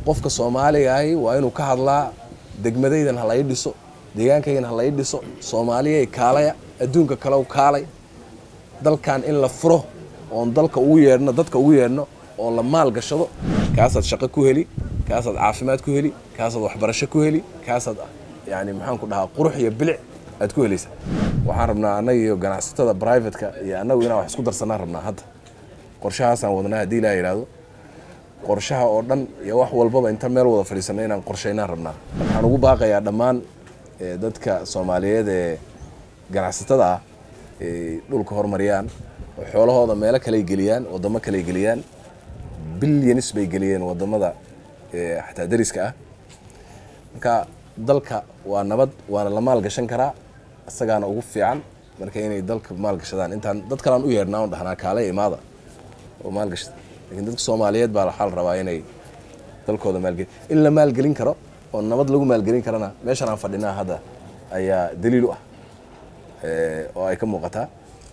qofka soomaaliga ahi waa inuu ka hadlaa degmadaydan ha lai dhiso deegaankaydan ha lai dhiso soomaaliyay kaalaya adduunka kalew kaalay dalkan in la furo oon dalka ugu yeedhno dadka ugu yeedhno oo la maal gashado kaasaad shaqo ku heli kaasaad caafimaad ku heli kaasaad waxbarasho ku heli kaasaad yani maxaan ku dhahaa qurux iyo bilic aad ku helaysa waxaan rabnaa annaga iyo ganacsatada brivatka iyo annagu inaan wax isku darsanaan rabnaa hadda qorshahaasaan wadnaa haddii ilaa yidhaahdo qorshaha oo dhan iyo wax walbaba inta meel wada fadhiisano inaan qorshaynaan rabnaa waxaan ugu baaqayaa dhammaan dadka soomaaliyeed ee ganacsatada ah ay dhulka horumariyaan oo xoolahooda meelo kaley geliyaan wadamo kaley geliyaan bilyanis bay geliyeen wadamada xataa dariska ah marka dalka waa nabad waana la maalgashan karaa isagaana ugu fiican marka inay dalka maalgashadaan intaan dad kalaan u yeedhnaa on dhahnaa kaale imaada oo maalgashada lakiin dadka soomaaliyeed baa waxaa la rabaa inay dalkooda maalgeli in la maalgelin karo oo nabad lagu maalgelin karana meeshan aan fadhinaa hadda ayaa daliil u ah oo ay ka muuqataa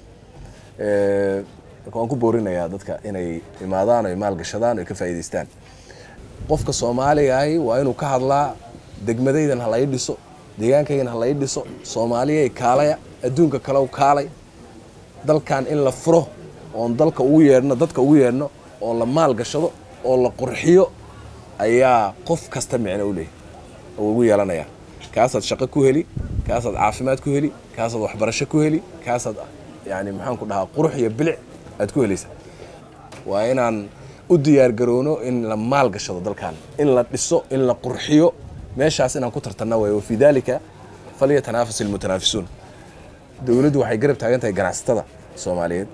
marka waan ku boorinayaa dadka inay imaadaan oy maalgashadaan oy ka faa'iidaystaan qofka soomaaliga ahi waa inuu ka hadlaa degmadaydan ha lai dhiso deegaankaydan ha lai dhiso soomaaliyay kaalaya adduunka kalew kaalay dalkan in la furo oon dalka ugu yeedhno dadka ugu yeedhno oo la maal gashado oo la qurxiyo ayaa qof kasta micno u leeyahy oo ugu yeelanaya kaasaad shaqo ku heli kaasaad caafimaad ku heli kaasaad waxbarasho ku heli kaasaad yani maxaan ku dhahaa qurux iyo bilic aad ku helaysa waa inaan u diyaar garoono in la maal gashado dalkan in la dhiso in la qurxiyo meeshaas inaan ku tartanna way wafii dalika falyatanafas ilmutanaafisuun dowladdu waxay garab taagan tahay ganacsatada soomaaliyeed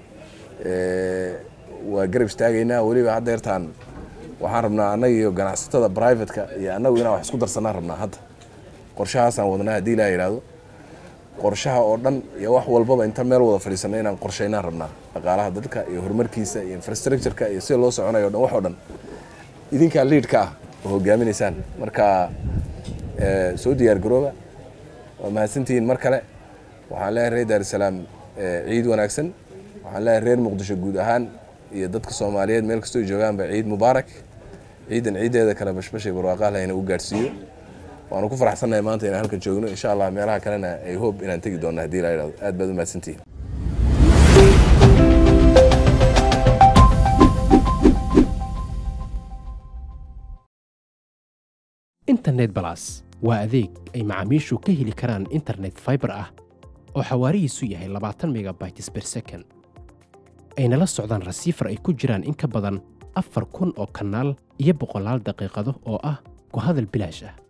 waa garab istaagaynaa weliba haddeertaan waxaan rabnaa annaga iyo ganacsatada brivatka iyo annagu inaan wax isku darsanaan rabnaa hadda qorshahaasaan wadnaa haddii ilaa yidhaahdo qorshaha oo dhan iyo wax walbaba inta meel wada fadhiisano inaan qorshaynaan rabnaa dhaqaalaha dalka iyo horumarkiisa iyo infrastructureka iyo sida loo soconayo o dhan wax oo dhan idinkaa liidka ah oo hogaaminaysaan marka soo diyaar garooba waa mahadsantihiin mar kale waxaan leeyahay reer daarusalaam ciid wanaagsan waxaan leeyahay reer muqdisho guud ahaan iyo dadka soomaaliyeed meel kastoo joogaanba ciid mubaarak ciidan ciiddeeda kale bashbashay barwaaqaha lahayna u gaadhsiiyo waanu ku faraxsannahay maanta inaan halkan joogno insha allah meelaha kalena ay hoob inaan tegi doonno haddii la yidhahdo aad baad u mahadsantihiin internet balas waa adeeg ay macaamiishu ka heli karaan internet faibar ah oo xawaarihiisu yahay labaatan megabytes ber second ayna la socdaan rasiifar ay ku jiraan in ka badan afar kun oo kanaal iyo boqolaal daqiiqado oo ah ku hadal bilaash ah